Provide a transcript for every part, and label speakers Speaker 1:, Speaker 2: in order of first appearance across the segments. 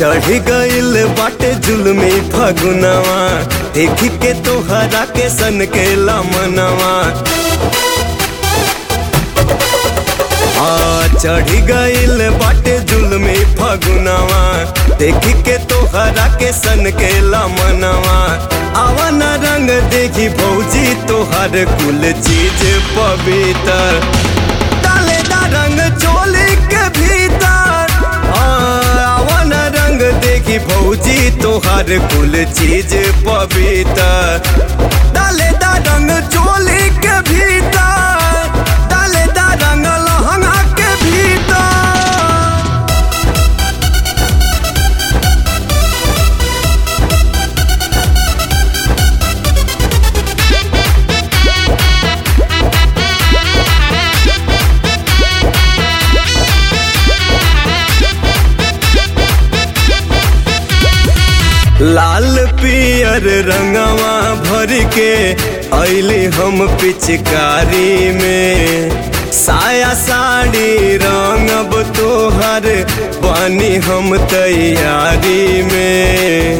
Speaker 1: चढ़ गइल बाटे जुलमी फगुनवा देख के तोहरा के सन के लमनवा आ चढ़ गइल बाटे जुलमी फगुनवा देख के तोहरा के सन के लमनवा आवन रंग देखी भौजी तोहर कुल चीज पवित्र डालेदा रंग चोली के भीतर आवन रंग देखी भौजी तोहर कुल चीज पवित्र डालेदा रंग चोली के भीतर डालेदा रंग लहंगा के भीतर लाल पियर रंगवा भर के अली हम पिचकारी में साया साड़ी रंगब तोहर बनी हम तैयारी में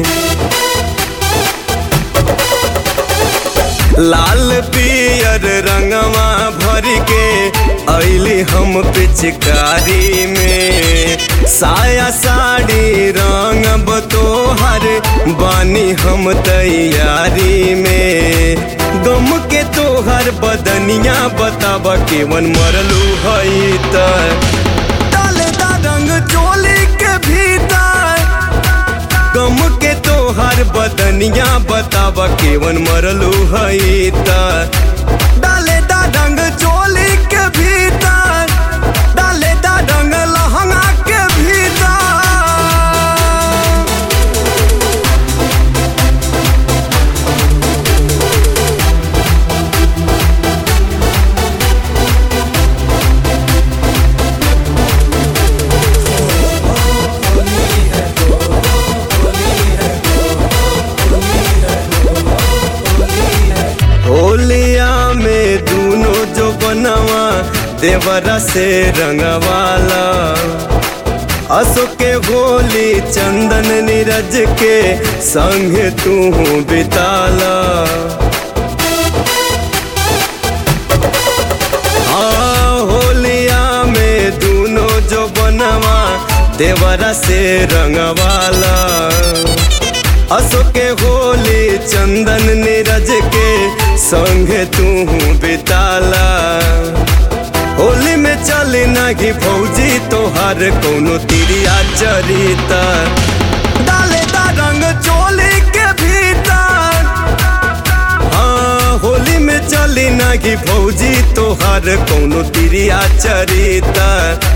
Speaker 1: लाल पियर रंगवा भर के अली हम पिचकारी में साया साड़ी रंगब तोहर बानी हम तैयारी में गम के तोहर बदनिया बताब केवन मरलू हई त डालेदा रंग चोली के भीतर गम के तोहर बदनिया बताब केवन मरलू हई त डालेदा रंग चोली के भीतर डालेदा रंग लहंगा के भीतर होलिया में दूनो जो बनवा देवरा से रंगवाला असो के होली चंदन नीरज के संग तू बिताला हाँ होलिया में दूनो जो बनवा देवरा से रंगवाला असो के होली चंदन नीरज के संग तू बिताला होली में चली नगी फौजी तोहार कोनो तिरिया चरिता डालेदा रंग चोली के भीतर हाँ होली में चली नगी फौजी तोहार कोनो तिरिया चरिता